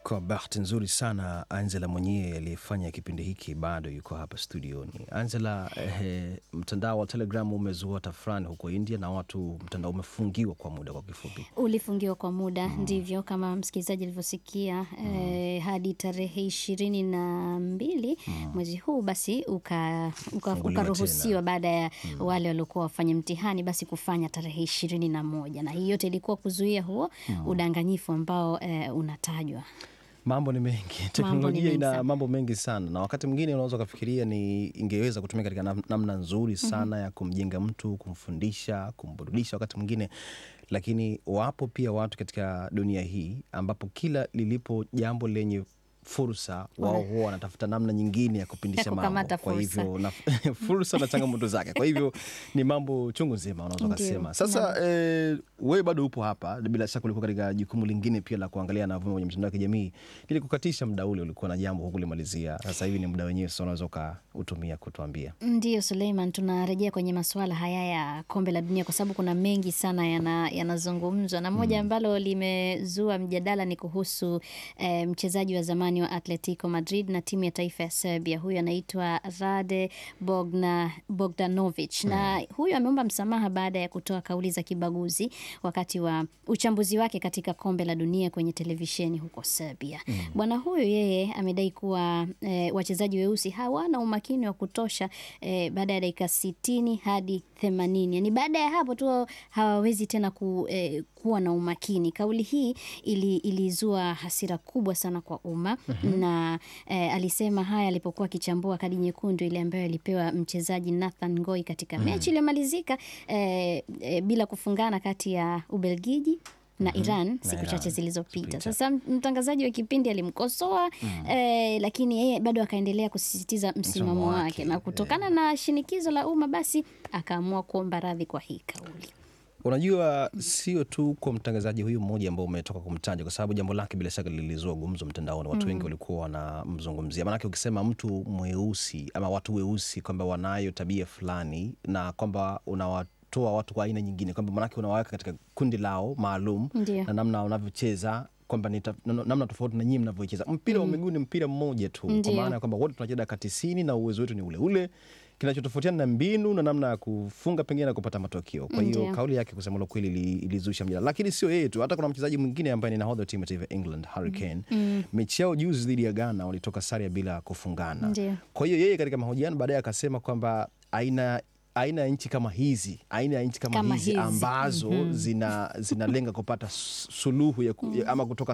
Kwa bahati nzuri sana Angela mwenyewe aliyefanya kipindi hiki bado yuko hapa studioni. Angela, eh, mtandao wa Telegram umezua tafrani huko India na watu, mtandao umefungiwa kwa muda, kwa kifupi. Ulifungiwa kwa muda ndivyo, kama msikilizaji alivyosikia eh, hadi tarehe ishirini na mbili mwezi huu basi uka- uka- Funguliwa ukaruhusiwa tena. baada ya wale waliokuwa wafanya mtihani basi kufanya tarehe ishirini na moja na hii yote ilikuwa kuzuia huo udanganyifu ambao eh, unatajwa. Mambo ni mengi, teknolojia mengi ina sana. mambo mengi sana, na wakati mwingine unaweza ukafikiria ni ingeweza kutumika katika nam- namna nzuri sana ya kumjenga mtu, kumfundisha, kumburudisha wakati mwingine, lakini wapo pia watu katika dunia hii ambapo kila lilipo jambo lenye fursa wao huwa wanatafuta namna nyingine ya kupindisha Ya mambo. kukamata Kwa fursa. hivyo na, fursa na changamoto zake. Kwa hivyo ni mambo chungu nzima unaweza Ndio, ukasema. Sasa eh, wewe bado upo hapa, bila shaka ulikuwa katika jukumu lingine pia la kuangalia na kwenye mitandao ya kijamii. Ili kukatisha muda ule, ulikuwa na jambo hukulimalizia. Sasa hivi ni muda wenyewe, sasa unaweza ukautumia kutuambia. Ndiyo Suleiman, tunarejea kwenye masuala haya ya kombe la dunia kwa sababu kuna mengi sana yana- yanazungumzwa na moja ambalo limezua mjadala ni kuhusu eh, mchezaji wa zamani wa Atletico Madrid na timu ya taifa ya Serbia. Huyu anaitwa Rade Bogna, Bogdanovic na huyu ameomba msamaha baada ya kutoa kauli za kibaguzi wakati wa uchambuzi wake katika kombe la dunia kwenye televisheni huko Serbia. Bwana huyu yeye amedai kuwa eh, wachezaji weusi hawana umakini wa kutosha eh, baada ya dakika sitini hadi themanini yani baada ya hapo tu hawawezi tena ku, eh, kuwa na umakini. Kauli hii ili, ilizua hasira kubwa sana kwa umma na eh, alisema haya alipokuwa akichambua kadi nyekundu ile ambayo alipewa mchezaji Nathan Ngoi katika mechi iliyomalizika eh, eh, bila kufungana kati ya Ubelgiji na Iran siku Iran, chache zilizopita. zilizopita. Sasa mtangazaji wa kipindi alimkosoa eh, lakini yeye bado akaendelea kusisitiza msimamo Msimamo wake, wake, na kutokana na shinikizo la umma basi akaamua kuomba radhi kwa hii kauli. Unajua, sio tu kwa mtangazaji huyu mmoja ambao umetoka kumtaja, kwa sababu jambo lake bila shaka lilizua gumzo mtandaoni. Watu wengi walikuwa wanamzungumzia, maanake ukisema mtu mweusi ama watu weusi kwamba wanayo tabia fulani na kwamba unawatoa watu kwa aina nyingine, kwamba maanake unawaweka katika kundi lao maalum Ndio. na namna wanavyocheza kwamba ni ta- na- namna tofauti na nyinyi mnavyocheza. Mpira wa miguu ni mpira mmoja tu, kwa Ndio. maana ya kwamba wote tunacheza dakika tisini na uwezo wetu ni ule ule. Kinachotofautiana na mbinu na namna ya kufunga pengine na kupata matokeo. Kwa hiyo Ndio. kauli yake kusema la kweli ili- ilizusha mjadala, lakini sio yeye tu, hata kuna mchezaji mwingine ambaye ni nahodha wa timu ya taifa ya England Harry Kane. Mechi yao juzi dhidi ya Ghana walitoka sare bila kufungana. Ndio. Kwa hiyo yeye katika mahojiano baadaye akasema kwamba aina aina ya nchi kama hizi aina ya nchi kama, Kama hizi hizi. ambazo zina zinalenga kupata s- suluhu ya, ku- ya, ama kutoka